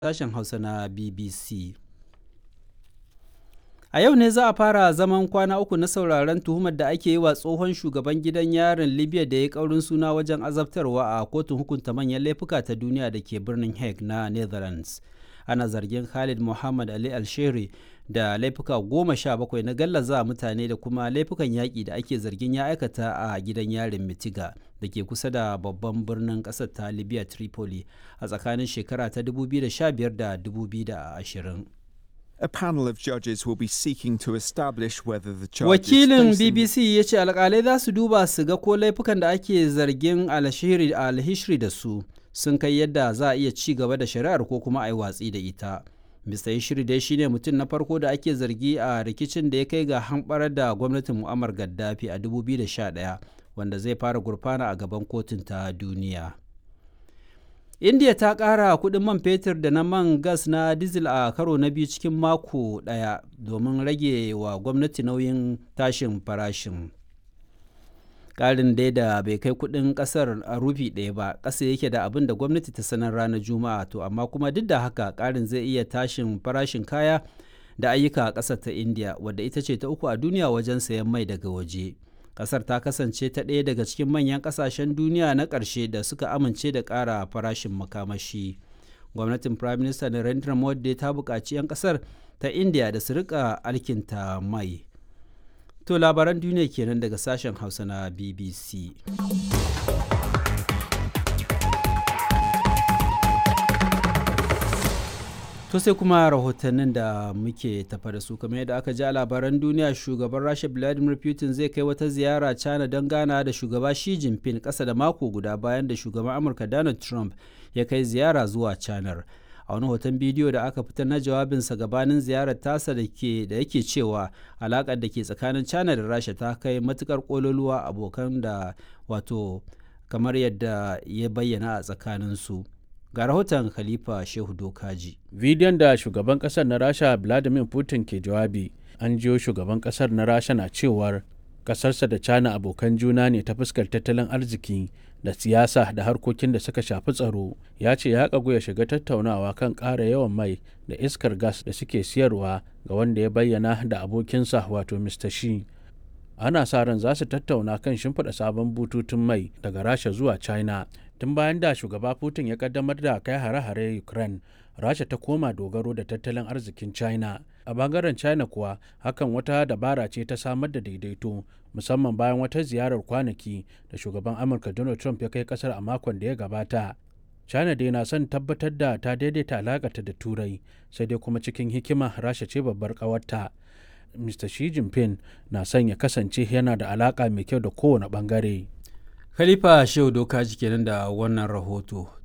sashen Hausa na BBC. A yau ne za a fara zaman kwana uku na sauraron tuhumar da ake yi wa tsohon shugaban gidan yarin Libya da ya kaurin suna wajen azabtarwa a kotun hukunta manyan laifuka ta duniya da ke birnin Hague na Netherlands. Ana zargin Khalid Muhammad Ali Alsheri da laifuka goma sha bakwai na gallaza mutane da kuma laifukan yaƙi da ake zargin ya aikata a gidan yarin Mitiga da ke kusa da babban birnin ƙasar ta Libya Tripoli a tsakanin shekara ta 2015 da 2020. A panel of judges will be seeking to establish whether the charges Wakilin facing- BBC ya ce alkalai za su duba su ga ko laifukan da ake zargin alhishri alhishri da su sun kai yadda za a iya ci gaba da shari'ar ko kuma a yi watsi da ita. Mr. Yishri dai shine mutum na farko da ake zargi a rikicin da ya kai ga hamɓarar da gwamnatin Muammar Gaddafi a 2011 wanda zai fara gurfana a gaban kotun ta duniya. india ta ƙara kuɗin man fetur da na man gas na diesel a karo na biyu cikin mako ɗaya domin rage wa gwamnati nauyin tashin farashin ƙarin dai da bai kai kuɗin ƙasar a rufi ɗaya ba ƙasa yake da abin da gwamnati ta sanar ranar juma'a to amma kuma duk da haka ƙarin zai iya tashin farashin kaya da ayyuka a ƙasar ta india wadda ita ce ta uku a duniya wajen sayan mai daga waje. kasar ta kasance ta ɗaya daga cikin manyan ƙasashen duniya na ƙarshe da suka amince da ƙara farashin makamashi gwamnatin prime minister narendra modi ta buƙaci 'yan ƙasar ta india da su rika alkinta mai to labaran duniya kenan daga sashen hausa na bbc To sai kuma rahotannin da muke tafa da su kamar yadda aka ji a labaran duniya shugaban Rasha Vladimir Putin zai kai wata ziyara China don gana da shugaba Xi Jinping ƙasa da mako guda bayan da shugaban Amurka Donald Trump ya kai ziyara zuwa China. A wani hoton bidiyo da aka fitar na jawabinsa gabanin ziyarar tasa da ke da yake cewa alaƙar da ke tsakanin China da Rasha ta kai matukar ƙololuwa abokan da wato kamar yadda ya bayyana a tsakaninsu. ga rahoton khalifa shehu dokaji bidiyon da shugaban kasar na rasha vladimir putin ke jawabi an jiyo shugaban kasar na rasha na cewar kasarsa da china abokan juna ne ta fuskar tattalin arziki da siyasa da harkokin da suka shafi tsaro ya ce ya kagu ya shiga tattaunawa kan ƙara yawan mai da iskar gas da suke siyarwa ga wanda ya bayyana da abokinsa wato mr shi ana sa ran za su tattauna kan shimfiɗa sabon bututun mai daga rasha zuwa china tun bayan da shugaba putin ya kaddamar da kai hare-hare ukraine rasha ta koma dogaro da tattalin arzikin china a bangaren china kuwa hakan wata dabara ce ta samar da daidaito musamman bayan wata ziyarar kwanaki da shugaban amurka donald trump ya kai kasar a makon da ya gabata china dai na son tabbatar da ta daidaita alakata da turai sai dai kuma cikin hikima rasha ce babbar kawarta mr xi jinping na son ya kasance yana da alaka mai kyau da kowane bangare khalifa shehu dokaji kenan da wannan rahoto